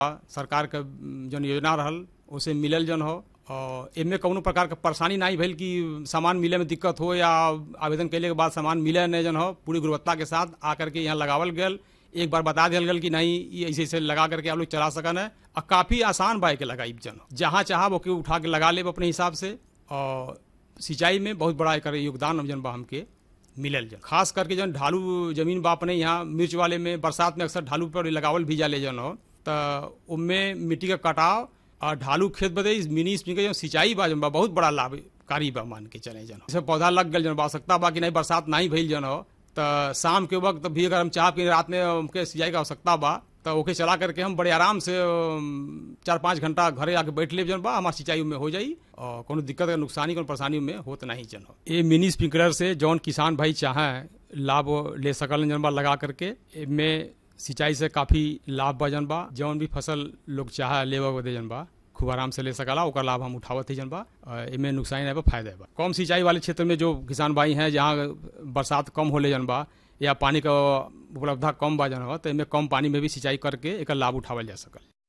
सरकार के जौन योजना रहल उसे मिलल जौन हो और एमे कौनो प्रकार के परेशानी नहीं भइल कि सामान मिले में दिक्कत हो या आवेदन कैले के बाद सामान मिले नहीं जन हो पूरी गुणवत्ता के साथ आकर के यहाँ लगावल गयल एक बार बता दिया गल कि नहीं ये ऐसे ऐसे लगा करके आप लोग चला सकन है और काफी आसान बाइक के लगाई जन हो जहाँ चाह ओके उठा के लगा ले अपने हिसाब से और सिंचाई में बहुत बड़ा एक योगदान जन बा हमके मिलल जन खास करके जन ढालू जमीन बा अपने यहाँ मिर्च वाले में बरसात में अक्सर ढालू पर लगावल भी जाले जन हो तो उनमें मिट्टी का कटाव और ढालू खेत बदे इस मिनी स्प्रिंकलर जो सिंचाई बा जन बा बहुत बड़ा लाभकारी बा मान के चले जन जैसे पौधा लग गल जन बा आवश्यकता बा कि नहीं बरसात नहीं भइल जन हो तो शाम के वक्त भी अगर हम चाह कि रात में उनके सिंचाई का आवश्यकता बा तो ओके चला करके हम बड़े आराम से चार पाँच घंटा घरे आके बैठ ले जन बा हमार सिंचाई में हो जाई और कोनो दिक्कत या नुकसानी कोनो परेशानी में होत नहीं जन हो ये मिनी स्प्रिंकलर से जौन किसान भाई चाहे लाभ ले सकल जन बा लगा करके में सिंचाई से काफी लाभ बा जन बा जौन भी फसल लोग चाहे लेवा बदे जन बा खूब आराम से ले सकला ओकर लाभ हम उठावत ही जन बा एमे नुकसान है बा फायदा बा कम सिंचाई वाले क्षेत्र में जो किसान भाई हैं जहाँ बरसात कम होले जन बा या पानी का उपलब्धता कम बा जन हो तो एमे कम पानी में भी सिंचाई करके एक लाभ उठावल जा सकल